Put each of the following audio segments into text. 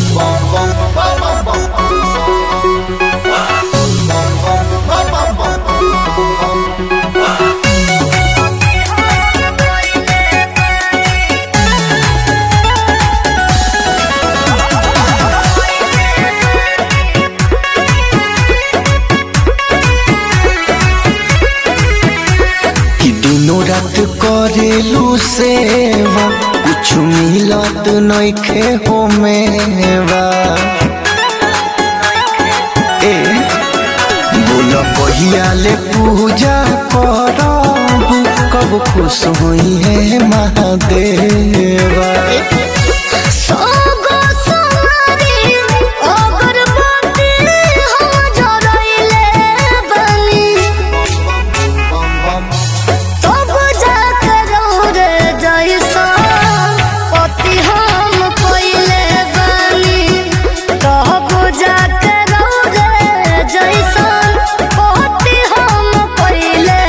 कि दिनों रात करेलू सेवा कुछ मिलत नइखे हो मेवा ए बोल कहिया ले पूजा करब कब खुश होई है महादेवा सोगो सोनारी अगरबत्ती हम जरइले बानी तब जाकर रे जैसा पति हम पइले बानी तब जाकर रे जैसा पति हम पइले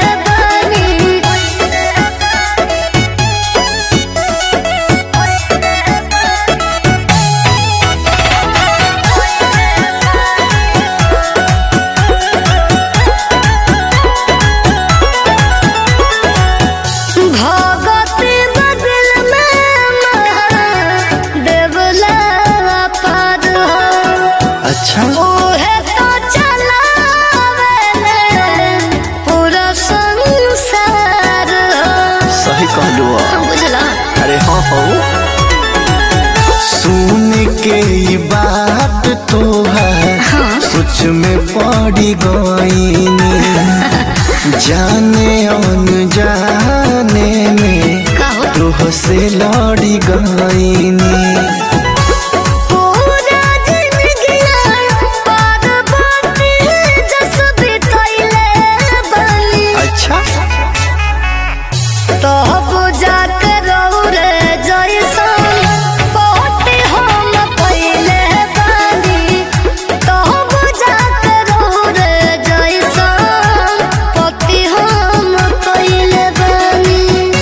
भगती बदल में देवला पार अच्छा ओहे तो चलावेले पूरा संसार सही कहलू बुझला अरे हाँ हो सुन के ई बात तोहार सोच में पड़ी गईनी जाने अनजाने में कहो तोह से लड़ी गईनी पूरा जिंदगिया पार्वती जस बितैले बनी अच्छा तब जाकर रे जैसन पति हम पइले बानी तब जाकर रे जैसन पति हम पइले बानी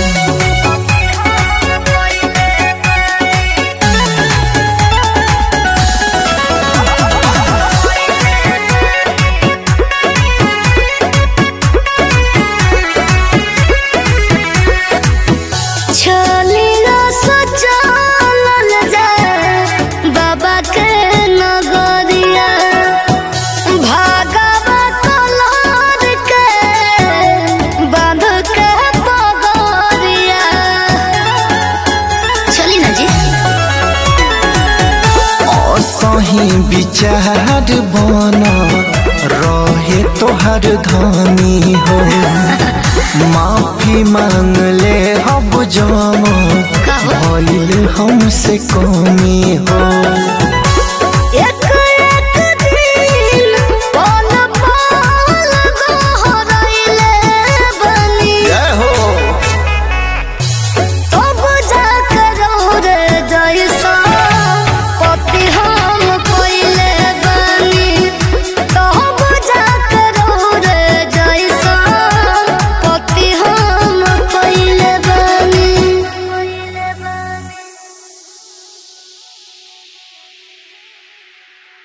छलिया सजल जाए बाबा के नगरिया भागवा कलर के बांध के पगरिया चली ना जी असही विचार बन रहे तोहर धनी हो माफी मांग ले हब जम कहो। भइल हमसे कमी